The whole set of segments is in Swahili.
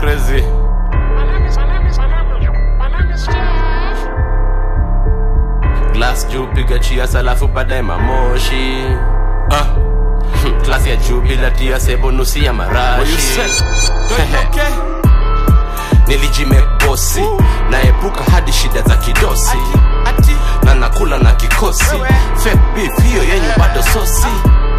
crazy glass juu piga chias alafu baadaye mamoshi ah. klasi ya juu bila tia sebo nusi ya marashi nilijimebosi naepuka hadi shida za kidosi na nakula na kikosi fake beef hiyo yenyu bado sosi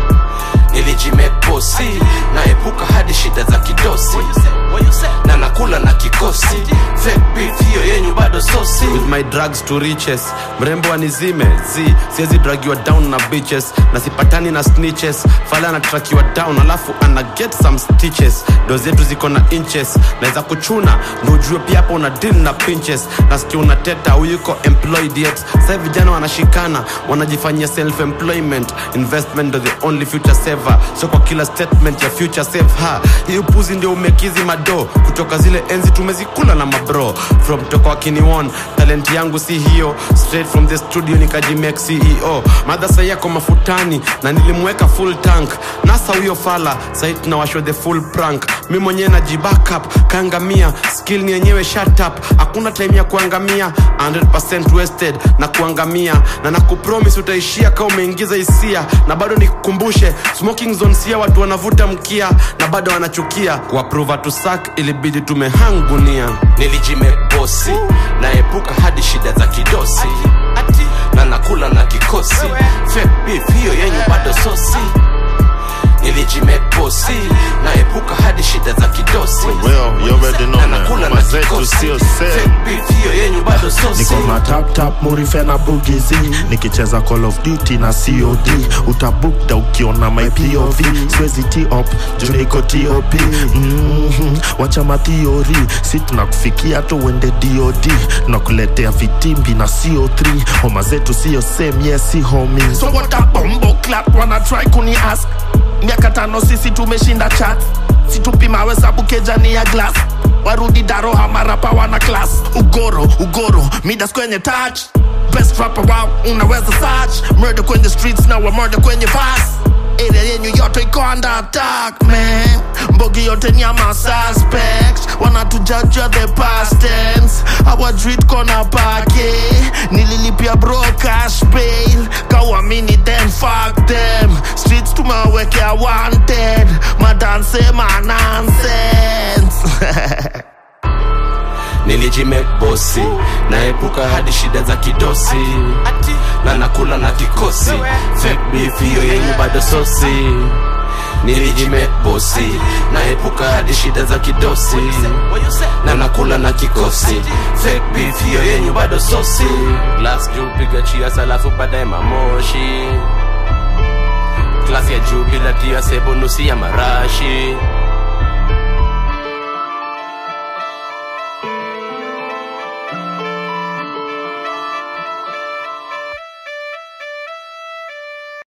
nilijimebosi naepuka hadi shida za kidosi na nakula na kikosi fake beef hiyo yenyu bado sosi with my drugs to riches mrembo anizime z siwezi dragiwa down na bitches na sipatani na snitches fala anatrakiwa down alafu ana get some stitches do zetu ziko na inches naweza kuchuna ndo ujue pia hapo una deal na pinches nasikia unateta huyuko employed yet sasa vijana wanashikana wanajifanyia self employment investment ndo the only future saver so kwa kila statement ya future save ha hii upuzi ndio umekizi mado kutoka zile enzi tumezikula na mabro from toka wakiniwon talent yangu si hiyo straight from the studio nikajimake ceo madhasa yako mafutani na nilimweka full tank nasa huyo fala sahi tunawashwa the full prank mi mwenyewe najibackup kaangamia skill ni yenyewe shut up hakuna time ya kuangamia 100% wasted na kuangamia na nakupromis utaishia kama umeingiza hisia na bado nikukumbushe smoking zone sia watu wanavuta mkia na bado wanachukia kuaprova tusak ilibidi tumehang gunia nilijimebosi naepuka hadi shida za kidosi na nakula na kikosi fake beef hiyo yenyu bado sosi nilijimebosi naepuka hadi shida za kidosi Well, you already know, na man. nakula na Mama zetu kikosi sio same. fake beef hiyo yenyu bado sosi niko na tap tap murife na bugizi nikicheza call of duty na cod utabukda ukiona my pov siwezi top juu niko top mm-hmm. wacha mathiori si tunakufikia tu uende dod tunakuletea vitimbi na co3 homa zetu sio same yes si homi so what a bombo clat wana try kuni ask miaka tano sisi tumeshinda chat situpimawe sabu kejani ya glass warudi daro hamarapa wana class ugoro ugoro midas kwenye touch best rapper wow unaweza search murder kwenye streets na wa murder kwenye vas area yenyu yote iko under attack man mbogi yote ni ama suspect wanatujaja the past tense our street kona pake nililipia bro cash bail kawamini then fuck them streets tumewekea wanted madanse ma nonsense nilijimebosi naepuka hadi shida za kidosi na nakula na kikosi fake beef hiyo yenyu bado sosi nilijimebosi naepuka hadi shida za kidosi na nakula na kikosi fake beef hiyo yenyu bado sosi glass juu piga chias alafu baadaye mamoshi klasi ya juu bila tia sebo nusi ya marashi